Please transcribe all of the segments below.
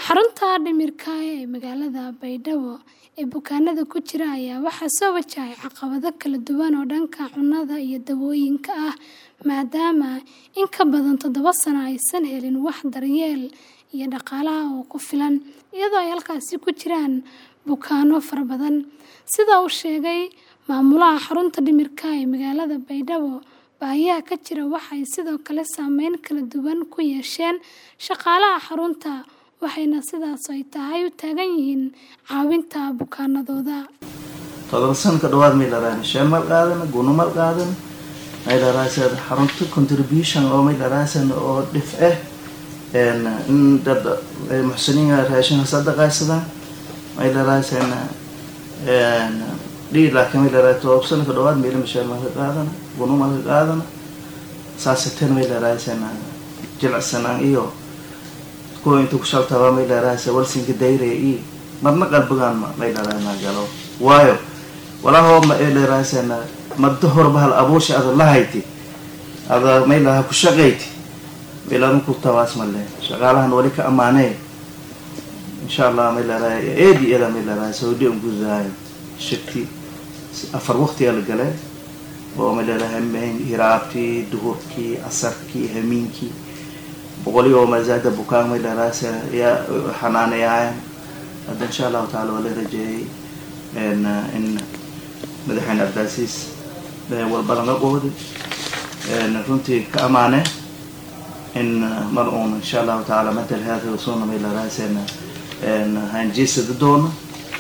Xarunta dhimirka ee magaalada Baydhabo ee bukaanada ku jira ayaa waxaa soo wajahaya caqabado kala duwan oo dhanka cunnada iyo dawooyinka ah maadaama in ka badan toddoba sano aysan helin wax daryeel iyo dhaqaale ah oo ku filan, iyadoo ay halkaasi ku jiraan bukaanno fara badan. Sida uu sheegay maamulaha xarunta dhimirka ee magaalada Baydhabo, baahiyaha ka jira waxay sidoo kale saameyn kala duwan ku yeesheen shaqaalaha xarunta, waxayna sidaas oo ay tahay u taagan yihiin caawinta bukaanadooda. todoba sano ka dhawaad may dharaan shan mal qaadan guna mal qaadan may dharaasan xarunta contribution oo may dharaasan oo dhif ah een in dad ay muxsiniin raashin sadaqaysadaan may dharaasan een dhii laakiin may dharaasan todoba sano ka dhawaad meel mashaar mal qaadan guna mal qaadan saasatan may dharaasan jilcsanaan iyo kuwa inta ku shaltaba may dharaasan walsinka dayre iyo marna qalbigaan may dharaasan galo waayo walaho ma dheeraasana maddo horba hal abuusha ada lahayti ada maylaha ku shaqayti meelama ku tabaas male shaqaalahan wali ka amaanee insha allah may leerahay eedi eda may leerahay saudi un gudahay shirki afar waqtiga la gale oo may leerahay hiraabtii duhurkii asarkii hamiinkii boqoli oo mazaada bukaan may leerahay ya xanaanayaayan hadda insha allahu taala waa la rajeeyay in madaxweyne abdaasiis walbadan la qooday runtii ka amaane in mar uun insha allahu tacaala mental health suna may laraasena hanjeesada doono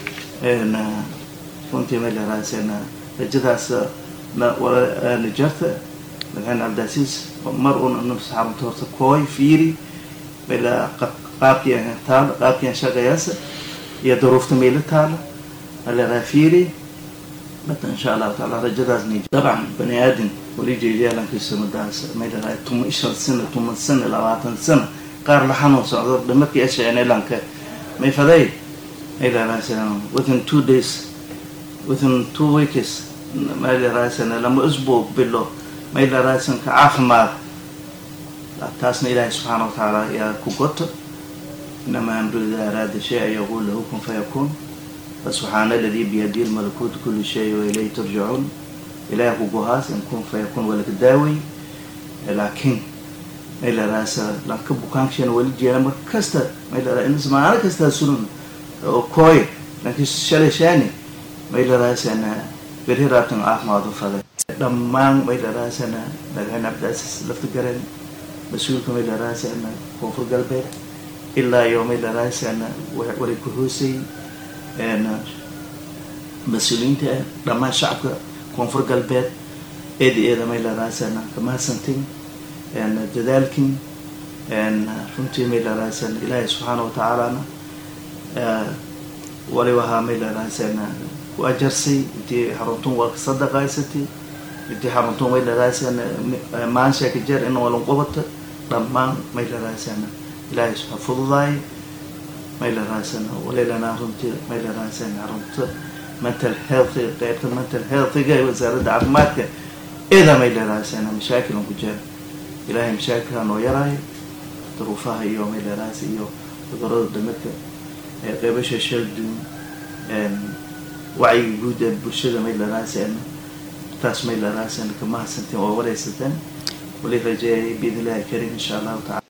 runtii may laraasena rajadaas najarta madaxweyne abdaasiis mar uun xarunta horta kooy fiiri mayla qaabkii taala qaabkii shaqayaasa iyo duruufta mayla taala alera fiiri bata insha allahu taala rajadaas ni dabcan bani aadam wali jeediyaalankiisa madaas may dharaay tuma shan sano tuma sano labaatan sano qaar la xanuun socdo dhamarkii asheenelanka may faday may dharaaysan within two days within two weeks may dharaaysan lama usbuuc bilo may dharaaysan ka caafimaad taasna ilaahay subxaana wa tacaala yaa ku goto inamaa amru idaa araada shay an yaquul lahu kun fayakuun فسبحان الذي بيده الملكوت كل شيء وإليه ترجعون إله كوهاس إن كن فيكون ولك داوي لكن ما إلى رأس لكن بكان شيء ولد جينا مركزتا ما إلى رأس إنس ما أنا كستا سنون كوي لكن شل شاني ما إلى رأس أنا بره رابطن آخ ما ضو فضل دمان ما إلى رأس أنا لكن أبدأ لفت قرن مسؤول كم إلى رأس أنا كوفر قلبي إلا يوم إلى رأس أنا ولكهوسي mas-uuliyiinta ah dhammaan shacabka koonfur galbeed eeda eeda may laraasana kamahadsantin dadaalkin runtii may laraasana ilaahay subxaana wa tacaalana waliba ahaa may laraasana ku ajarsay intii xaruntun waa kasadaqaysatay intii xaruntun may laraasana maansha ka jeer in walan qubata dhammaan may laraasana ilaahay subxaa fududaay may la raasana walilanaa runtii may la raasana runta mental health qeybta mental healthiga ee wasaaradda caafimaadka eedaa may la raasana mashaakilan ku jira ilaahay mashaakilha noo yaraayo duruufaha iyo may la raasa iyo cudurada damirka ee qeybasha shalduun wacyiga guud ee bulshada may la raasana taas may la raasana kama hadsanteen oo wareysateen wali rajeeyay biidn illahi karim insha allahu tacala